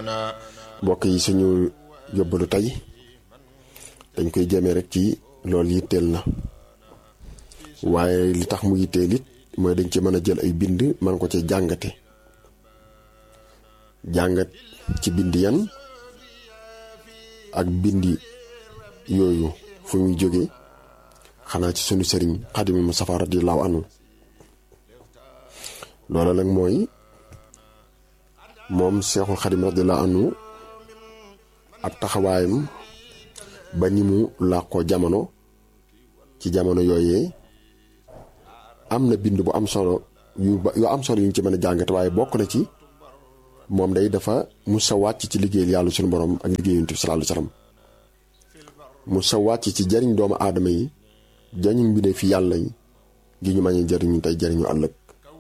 mbokk yi suñu yóbbalu tey dañ koy jëmee rek ci loolu yitteel na waaye li tax mu yitteel it mooy dañ ci mën a jël ay bind man ko ci jàngate jàngat ci bind yan ak bindi yooyu fu muy jóge xanaa ci sunu sëriñ xadimi Mustafa radiyallahu anhu loola nag mooy moom seexul xadim radiyallahu anhu ab taxawaayam ba ni mu làqoo jamono ci jamono yooyee am na bind bu am solo yu yu am solo yu ñu ci mën a jàngate waaye bokk na ci moom day dafa musa wàcc ci liggéeyal yàlla suñu borom ak liggéey yonent bi sallallahu alayhi wasallam musa wàcc ci jariñ doomu aadama yi jariñ mbindee fi yàlla yi gi ñu mañee jariñu tey jariñu ëllëg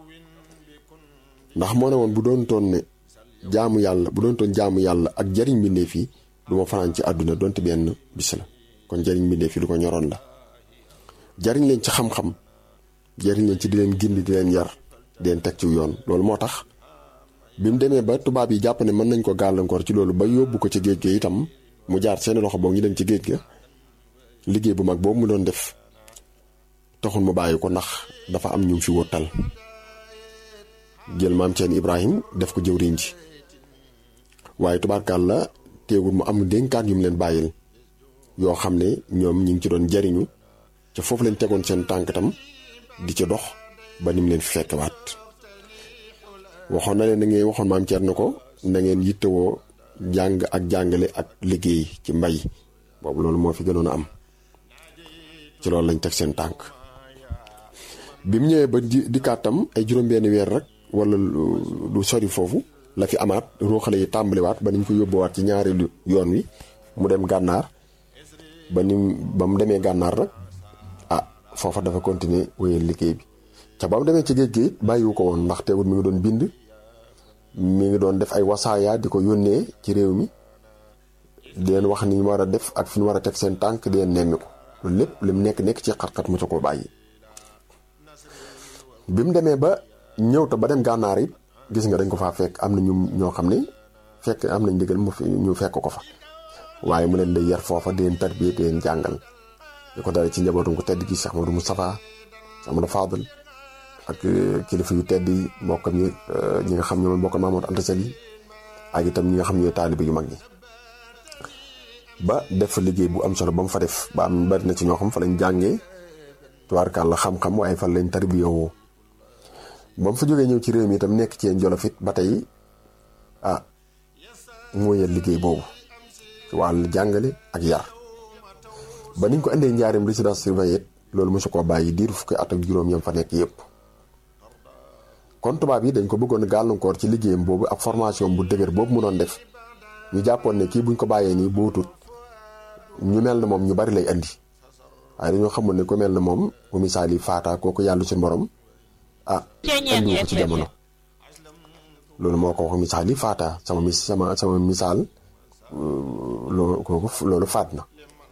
ndax moo ne woon bu doon toon ne jaamu yàlla bu doon toon jaamu yàlla ak jariñ mbindee fi du ma fanaan ci àdduna donte benn bis la kon jariñ mbindee fi lu ko ñoroon la jariñ leen ci xam-xam jariñ leen ci di leen gindi di leen yar di leen teg ci yoon loolu moo tax bi mu demee ba tubaab yi jàpp ne mën nañ ko gàllankoor ci loolu ba yóbbu ko ci géej ga itam mu jaar seeni loxo boog ñu dem ci géej ga liggéey bu mag boobu mu doon def taxul mu bàyyi ko ndax dafa am ñu fi wóotal jël maam Ceen Ibrahim def ko jëwriñ ji waaye tubaarkaal la teewul mu am dénkaan yu mu leen bàyyil yoo xam ne ñoom ñi ngi ci doon jariñu ca foofu leen tegoon seen tànk tam di ca dox ba ni mu leen fi fekkewaat waxoon na leen da ngeen waxoon maam Thierno ko na ngeen yittewoo jàng ak jàngale ak liggéey ci mbay boobu loolu moo fi gënoon a am ci loolu lañ teg seen tànk bi mu ñëwee ba di dikkaatam ay juróom-benn weer rek wala lu sori foofu la fi amaat ruuxale yi tàmbaliwaat ba niñ ko yóbbuwaat ci ñaareelu yoon wi mu dem gànnaar ba ni ba mu demee gànnaar rek ah foofa dafa continuer wéyal liggéey bi ca ba mu demee ci géej gi bàyyiwu ko woon ndax teewul mi ngi doon bind mi ngi doon def ay wasaaya di ko yónnee ci réew mi di leen wax ni ñu war a def ak fi ñu war a teg seen tànk di leen nemmi ko loolu lépp li mu nekk nekk ci xat-xat mu ca ko bàyyi. bi mu demee ba ñëw te ba dem gànnaar it gis nga dañ ko faa fekk am na ñu ñoo xam ne fekk am nañ ndigal mu ñu fekk ko fa waaye mu leen day yar foofa di leen tarbiye di leen jàngal di ko dale ci njabootum ko tedd gi Cheikh Modou Moustapha Cheikh Modou Fadel ak kilifa yu tedd yi mbokkam yi ñi nga xam ñoom mbokkam Mamadou Anta Sali ak itam ñi nga xam ñooy taalibe yu mag ñi ba def fa liggéey bu am solo ba mu fa def ba am bari na ci ñoo xam fa lañ jàngee tubaarkàlla xam-xam waaye fa lañ tarbiyewoo ba mu fa jógee ñëw ci réew mi itam nekk ci yéen jolofit ba tey ah moo yel liggéey boobu ci wàllu jàngale ak yar ba niñ ko indee njaareem résidence surveillée loolu mosu koo bàyyi diir fukki at ak juróom yam fa nekk yëpp kon tubaab yi dañ ko bëggoon gàllankoor ci liggéeyam boobu ak formation bu dëgër boobu mu doon def ñu jàppoon ne kii buñ ko bàyyee nii bootut ñu mel na moom ñu bari lay andi waaye dañoo xamul ne ku mel na moom bu misaal yi faata kooku yàlla suñu borom ah andi ko ci jamono loolu moo ko wax misaal yi faata sama mis sama sama misaal loolu kooku loolu faat na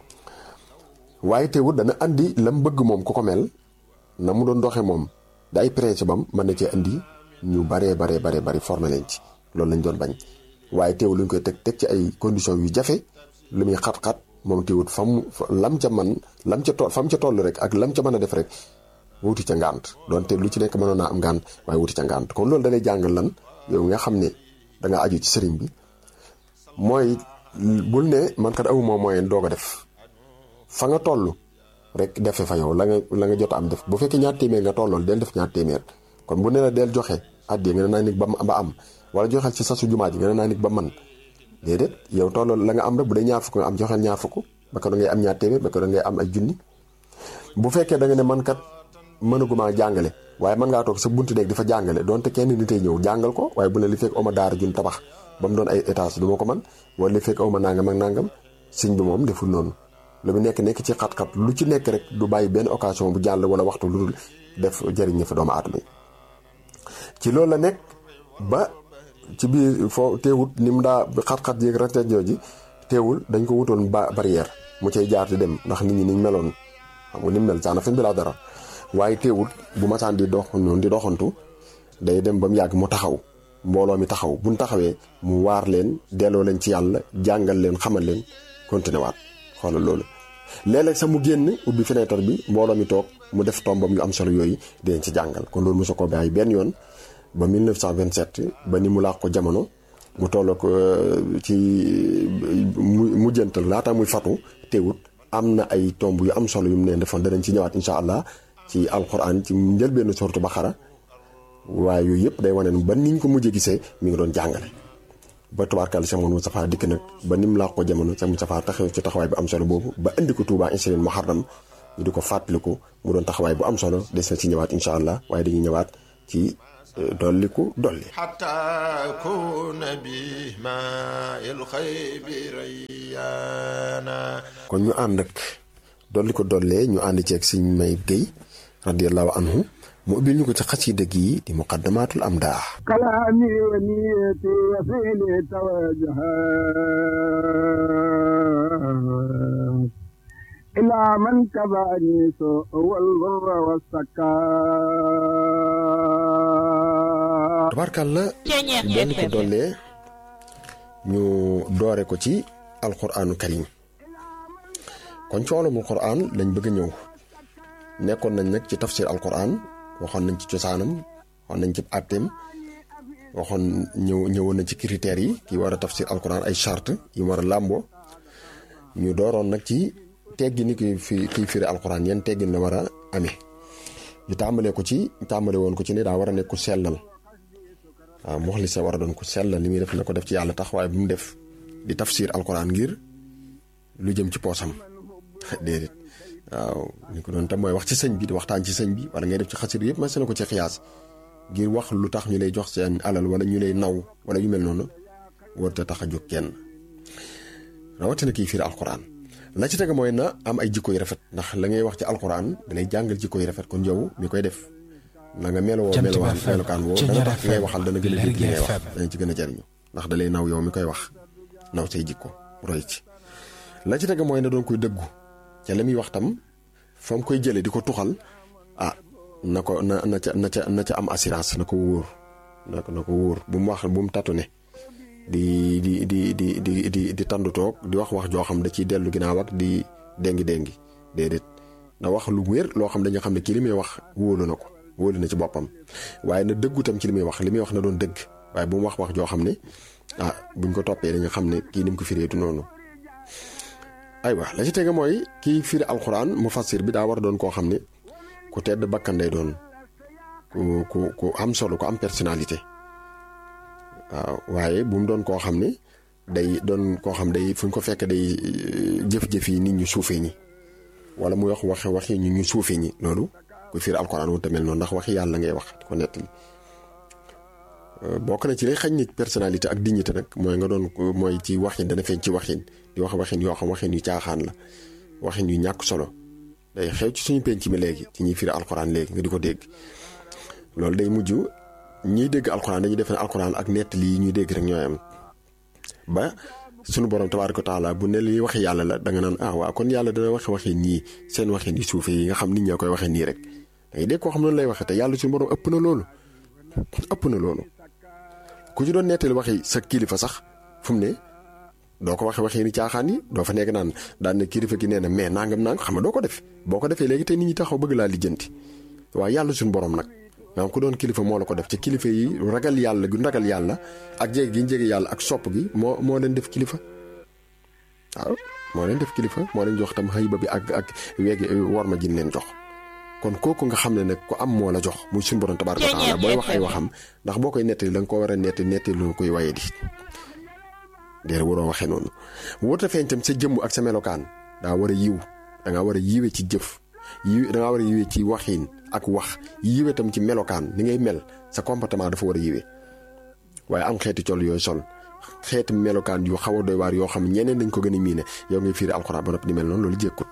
waaye teewul dana andi lam bëgg moom ku ko mel na mu doon doxee moom da ay principe am mën na cee andi ñu baree baree baree bari formé leen ci loolu lañ doon bañ waaye teewul lu ñu koy teg teg ci ay conditions yu jafe lu muy xat-xat moom teewul fa mu lam ca man lam ca toll fa mu ca toll rek ak lam ca mën a def rek wuti ca ngànt donte lu ci nekk mënoon naa am ngànt waaye wuti ca ngànt kon loolu da lay jàngal lan yow nga xam ne da nga aju ci sëriñ bi mooy bul ne man kat awu moo moyen doog a def fa nga toll rek defe fa yow la nga la nga jot am def bu fekkee ñaar téeméer nga tollool del def ñaar téeméer kon bu ne la del joxe àddee nga ne naa nit ba ba am wala joxeel ci sasu jumaa ji nga ne naa nit ba man déedéet yow tollool la nga am rek bu dee ñaar fukk nga am joxeel ñaar fukk ba ko da ngay am ñaar téeméer ba ko da ngay am ay junni bu fekkee da nga ne man kat mënaguma jàngale waaye mën ngaa toog sa buntu nekk di fa jàngale donte kenn nitay ñëw jàngal ko waaye bu ne li fekk oma daara jun tabax ba mu doon ay étage du ma ko man wala li fekk oma nangam ak nangam sëñ bi moom deful noonu lu mu nekk nekk ci xat-xat lu ci nekk rek du bàyyi benn occasion bu jàll wala waxtu lu dul def jëriñ ña fa doomu aadama yi ci loolu la nekk ba ci biir foo teewut ni mu daa xat-xat yéeg racet jooji teewul dañ ko wutoon ba barrière mu cay jaar di dem ndax nit ñi niñ meloon xam nga ni mu mel saana fen bi laa dara waaye teewut bu masaan di dox noonu di doxantu day dem ba mu yàgg mu taxaw mbooloo mi taxaw buñ taxawee mu waar leen delloo leen ci yàlla jàngal leen xamal leen continué waat xoolal loolu léeg-léeg sax mu génn ubbi fenêtre bi mbooloo mi toog mu def tombam yu am solo yooyu dinañ ci jàngal kon loolu mosu ko bàyyi benn yoon ba 1927 ba ni mu laax ko jamono mu tolloo ko ci mu mujjantal laata muy fatu teewut am na ay tomb yu am solo yu mu ne defoon danañ ci ñëwaat incha allah ci alquran ci njëlbéenu sortu Baqara waaye yooyu yëpp day wane ne ba niñ ko mujjee gisee mi ngi doon jàngale. ba tubaarkàlla Cheikh Mouhamadou Moustapha dikk nag ba ni mu laax ko jamono Cheikh Moustapha taxaw ci taxawaay bu am solo boobu ba indi ko Touba Inchirine Muharram ñu di ko fàttaliku mu doon taxawaay bu am solo des na ci ñëwaat incha allah waaye dañuy ñëwaat ci dolliku dolli. حتى أكون بماء الخيب ريانا kon ñu ànd ak dolli ko dollee ñu ànd ceeg Sëñ May Guèye radiyallahu anhu mu ubbil ñu ko ci xasida gi di muqaddamatul amdah كلامي ونيتي وفعلي توجها إلى من كباني سوء والبر والسكا tabarkàlla Ceeñeex dolli ko FM. dollee ñu doore ko ci alquraanu karim kon ci wàllum alquraan lañ bëgg a ñëw nekkoon nañ nag ci tafsir alquraan waxoon nañ ci cosaanam waxoon nañ ci àtteem waxoon ñëw ñëwoon nañ ci critères yi ki war a tafsir alquraan ay charte yi war a làmboo ñu dooroon nag ci teggi ni ki fi kiy firi alquraan yan teggin la war a amee ñu tàmbalee ko ci tàmbale woon ko ci ne daa war a nekk ku sellal waaw moxlise war a doon ko sellal li muy def na ko def ci yàlla tax waaye bu mu def di tafsir alquran ngir lu jëm ci poosam déedéet waaw ni ko doon tam mooy wax ci sëñ bi di waxtaan ci sëñ bi wala ngay def ci xasir yëpp mas na ko ci xiyaas ngir wax lu tax ñu lay jox seen alal wala ñu lay naw wala yu mel noonu warut a tax a jóg kenn rawatina kii fiir alquran la ci tege mooy na am ay jikko yu rafet ndax la ngay wax ci alquran da lay jàngal jikko yu rafet kon yow mi koy def na nga melowoo Jant bi melowaan FM, melokaan woo Ceeñeer dana tax ki ngay FM, waxal dana gën a dégg li ngay wax Lergui FM. dana ci gën a jariñu ndax da lay naw yow mi koy wax naw say jikko roy ci la ci tege mooy na doon koy dëggu ca la muy wax tam fa mu koy jëlee di ko tuxal ah na ko na na ca na ca na ca am assurance na ko wóor na ko na ko wóor bu mu wax bu mu tatu ne di di di di di di di tandu toog di wax wax joo xam da ciy dellu ginnaaw ak di déngi déngi déedéet na wax lu wér loo xam dañu xam ne kii li muy wax wóolu na ko wóolu na ci boppam waaye na dëggu tam ci li muy wax li muy wax na doon dëgg waaye bu mu wax wax joo xam ne ah buñ ko toppee dañu xam ne kii ni mu ko firee du noonu. aywa la ci tege mooy kii firi alxuraan mu fassir bi daa war a doon koo xam ne ku tedd bakkan day doon ku ku ku am solo ku am personnalité waaw waaye bu mu doon koo xam ne day doon koo xam day fu ñu ko fekk day euh, jëf-jëf yi nit ñu suufee ñi wala muy wax waxe waxi ñu ñu suufee ñi loolu ku firi alxuraan wu tamel noonu ndax waxi yàlla ngay wax di ko nettali Euh, bokk na ci lay xañ nit personnalité ak dignité nag mooy nga doon ko- mooy ci waxin dana feeñ ci waxin di wax waxin yoo xam waxin yu caaxaan la waxin yu ñàkk solo day xew ci suñu penc mi léegi ci ñuy firi alxuraan léegi nga di ko dégg loolu day mujj ñiy dégg alxuraan dañuy def ne alxuraan ak nettali yi ñuy dégg rek ñooy am ba suñu borom tabaaraka wa taala bu ne li waxi yàlla la da nga naan ah waaw kon yàlla dana waxe waxin ñii seen waxin yu suufee yi nga xam nit ñoo koy waxee nii rek da ngay dégg koo xam noonu lay waxee te yàlla suñu borom ëpp na loolu ëpp na loolu ku ci doon nettali waxi sa kilifa sax fu mu ne doo ko waxe waxee ni caaxaan yi doo fa nekk naan daan na kilifa gi nee na mais nangam nangam xam nga doo ko def boo ko defee léegi te nit ñi taxaw bëgg laa lijjanti waaye yàlla suñu borom nag maanaam ku doon kilifa moo la ko def ci kilifa yi ragal yàlla gu ragal yàlla ak jéeg gi ñu jege yàlla ak sopp gi moo moo leen def kilifa waaw moo leen def kilifa moo leen jox tam xëyba bi ak ak weegi war ma jin leen jox kon kooku nga xam ne nag ku am moo la jox muy suñu borom tabaaraka wa taala booy wax ay waxam ndax boo koy nettali da nga ko war a nettali nettali lu koy waye di déedéet waroo waxee noonu wóota feeñ tam sa jëmm ak sa melokaan daa war a yiw da ngaa war a yiwe ci jëf yiw da ngaa war a yiwe ci waxin ak wax yiwe tam ci melokaan ni ngay mel sa comportement dafa war a yiwe waaye am xeeti col yooyu sol xeeti melokaan yu xaw a doy waar yoo xam ñeneen dañ ko gën a miine yow ngay fiiri alxuraan ba noppi di mel noonu loolu jékkut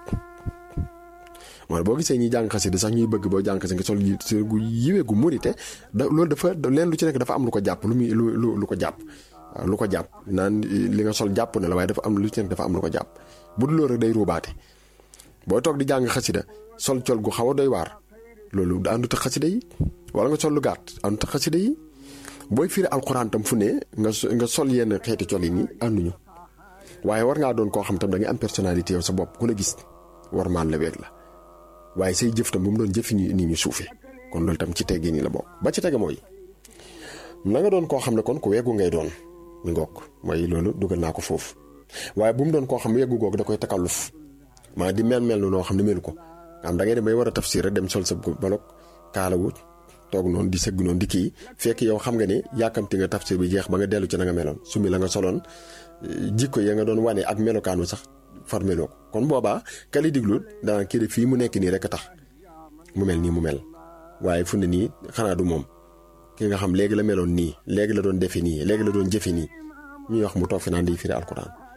mooy boo gisee ñuy jàng xasida sax ñuy bëgg boo jàng xasida nga sol yi gu yiwee gu murite da loolu dafa leen lu ci nekk dafa am lu ko jàpp lu muy lu lu lu ko jàpp waaw lu ko jàpp naan li nga sol jàpp na la waaye dafa am lu ci nekk dafa am lu ko jàpp bu dul loolu rek day ruubaate booy toog di jàng xasida sol col gu xaw a doy waar loolu da àndut ak xasida yi wala nga sol lu gàtt àndut ak xasida yi booy firi alxuraan tam fu ne nga nga sol yenn xeeti colin yi ànduñu waaye war ngaa doon koo xam tam da ngay am personnalité yow sa bopp ku la gis war maan la weeg la waaye say jëf tam bu mu doon jëfi ni ñu suufe kon loolu tam ci teggi nii la bokk ba ci tege mooy na nga doon koo xam ne kon ku weggu ngay doon mi ngoog mooy loolu dugal naa ko foofu waaye bu mu doon koo xam weggu googu da koy takalluf maa di mel mel noo xam ne melu ko am da ngay dem bay war a tafsir rek dem sol sa balok kaalawu toog noonu di sëgg noonu di kii fekk yow xam nga ne yàkkamti nga tafsir bi jeex ba nga dellu ci na nga meloon sumi la nga soloon jikko ya nga doon wane ak melokaanu sax far meloo ko kon boobaa kali diglu dana kii de fii mu nekk nii rek a tax mu mel nii mu mel waaye fu ne nii xanaa du moom ki nga xam léegi la meloon nii léegi la doon defe nii léegi la doon jëfe nii ñuy wax mu toog fi naan di firi alquran